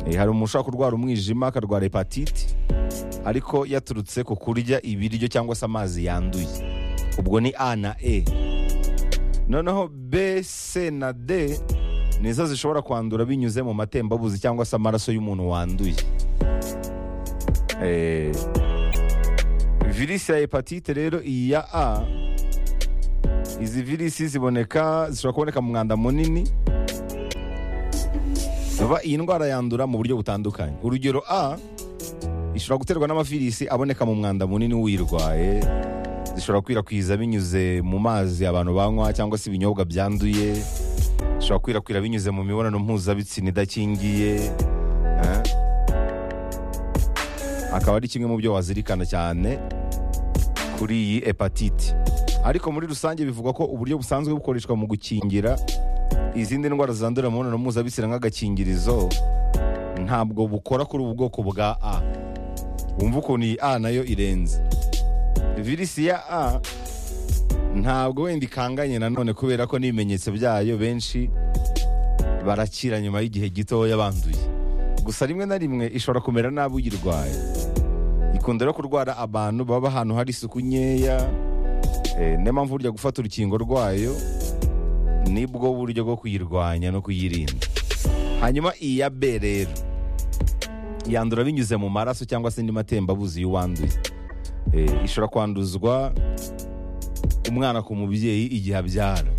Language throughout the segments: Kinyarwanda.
Eh, hari umuntu ushobora kurwara umwijima akarwara hepatite ariko yaturutse ku kurya ibiryo cyangwa se amazi yanduye ubwo ni a na e noneho b c na d nizo zishobora kwandura binyuze mu matembabuzi cyangwa se amaraso y'umuntu wanduye Eh, virisi ya hepatite rero iyi ya a izi virisi ziboneka zishobora kuboneka mu mwanda munini vuba iyi ndwara yandura mu buryo butandukanye urugero a ishobora guterwa n'amavirisi aboneka mu mwanda munini uyirwaye zishobora kwirakwira binyuze mu mazi abantu banywa cyangwa se ibinyobwa byanduye zishobora kwirakwira binyuze mu mibonano mpuzabitsina idakingiye eh. akaba ari kimwe mu byo wazirikana cyane kuri iyi hepatite ariko muri rusange bivugwa ko uburyo busanzwe bukoreshwa mu gukingira izindi ndwara zandurira mu mibonano mpuzabitsina nk'agakingirizo ntabwo bukora kuri ubu bwoko bwa a wumva ukuntu iyi a nayo irenze virisi ya a ntabwo wenda ikanganye nanone kubera ko n'ibimenyetso byayo benshi barakira nyuma y'igihe gitoya banduye gusa rimwe na rimwe ishobora kumera nabi uyirwaye ikunda rero kurwara abantu baba ahantu hari isuku nkeya eh, niyo mpamvu burya gufata urukingo rwayo nibwo buryo bwo kuyirwanya no kuyirinda hanyuma iyi ya b rero yandura binyuze mu maraso cyangwa se indi matembabuzi y'uwanduye Eh, ishobora kwanduzwa umwana ku mubyeyi igihe abyara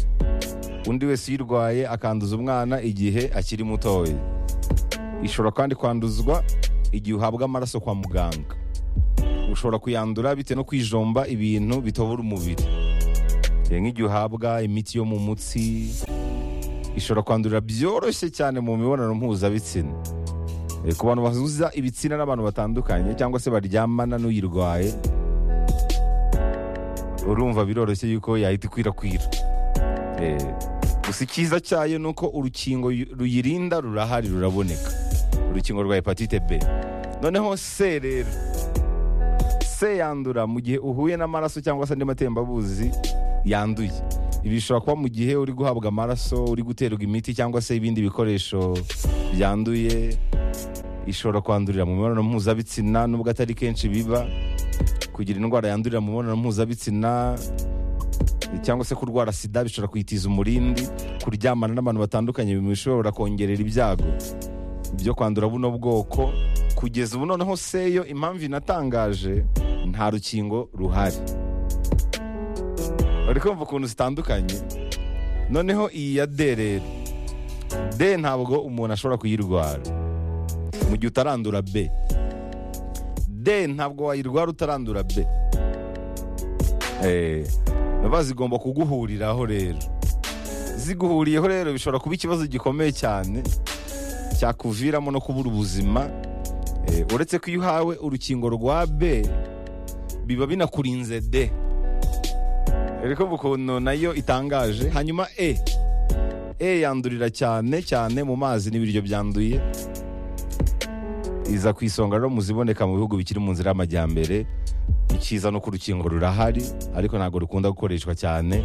undi wese uyirwaye akanduza umwana igihe akiri mutoya ishobora kandi kwanduzwa igihe uhabwa amaraso kwa muganga ushobora kuyandura bitewe no kwijomba ibintu bitobora umubiri Eh, nk'igihe uhabwa imiti yo mu mutsi ishobora kwandurira byoroshye cyane mu mibonano mpuzabitsina Eh, ku bantu bahuza ibitsina n'abantu batandukanye cyangwa se baryamana n'uyirwaye urumva biroroshye yuko yahita ikwirakwira Eh, gusa icyiza cyayo ni uko urukingo yu- ruyirinda rurahari ruraboneka urukingo rwa hepatite b noneho c rero c yandura mu gihe uhuye n'amaraso cyangwa se andi matembabuzi yanduye ibi bishobora kuba mu gihe uri guhabwa amaraso uri guterwa imiti cyangwa se ibindi bikoresho byanduye ishobora kwandurira mu mibonano mpuzabitsina nubwo atari kenshi biba kugira indwara yandurira mu mibonano mpuzabitsina cyangwa se kurwara sida bishobora kuyitiza umurindi kuryamana n'abantu batandukanye bishobora kongerera ibyago byo kwandura buno bwoko kugeza ubu noneho seyo impamvu inatangaje nta rukingo ruhari bari kumva ukuntu zitandukanye noneho iyi ya d rero d ntabwo umuntu ashobora kuyirwara mu gihe utarandura b d ntabwo wayirwara utarandura b Eh, baba zigomba kuguhuriraho rero ziguhuriyeho rero bishobora kuba ikibazo gikomeye cyane cyakuviramo no kubura ubuzima Eh, uretse ko iyo uhawe urukingo rwa b biba binakurinze d ariko ukuntu nayo itangaje hanyuma e e yandurira cyane cyane mu mazi n'ibiryo byanduye iza ku isonga rero mu ziboneka mu bihugu bikiri mu nzira y'amajyambere ikiza no ku rukingo rurahari ariko ntabwo rukunda gukoreshwa cyane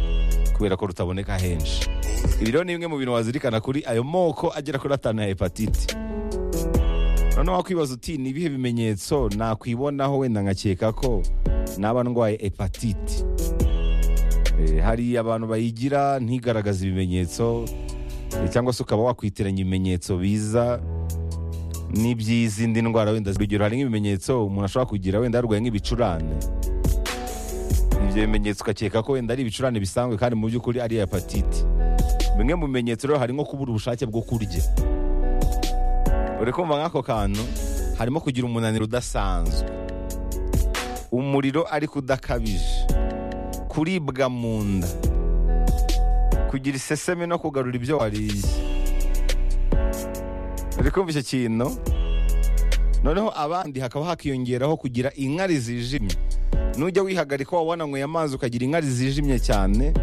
kubera ko rutaboneka henshi ibi rero ni bimwe mu bintu wazirikana kuri ayo moko agera kuri atanu ya hepatite noneho wakwibaza uti ni ibihe bimenyetso nakwibonaho wenda nkakeka ko naba ndwaye hepatite Eh, hari abantu bayigira ntigaragaze ibimenyetso eh, cyangwa se ukaba wakwitiranya ibimenyetso biza n'iby'izindi ndwara wenda urugero hari nk'ibimenyetso umuntu ashobora kugira wenda yarwaye nk'ibicurane ibyo bimenyetso ukakeka ko wenda ari ibicurane bisanzwe kandi mu by'ukuri ari hepatite bimwe mu bimenyetso rero hari nko kubura ubushake bwo kurya uri kumva nk'ako kantu harimo kugira umunaniro udasanzwe umuriro ariko udakabije kuribwa mu nda kugira iseseme no kugarura ibyo wariye uri kumva icyo kintu noneho abandi hakaba hakiyongeraho kugira inkari zijimye nujya wihagarika waba wananyweye amazi ukagira inkari zijimye cyane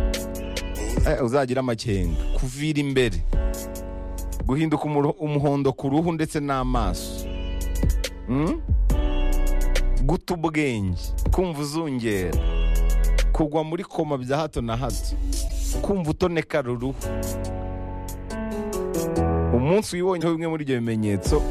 eh, uzagira amakenga kuvira imbere guhinduka umuro- umuhondo ku ruhu ndetse n'amaso Mm? guta ubwenge kumva uzungera kugwa muri koma bya hato na hato kumva utoneka ruruhu umunsi wibonyeho bimwe muri ibyo bimenyetso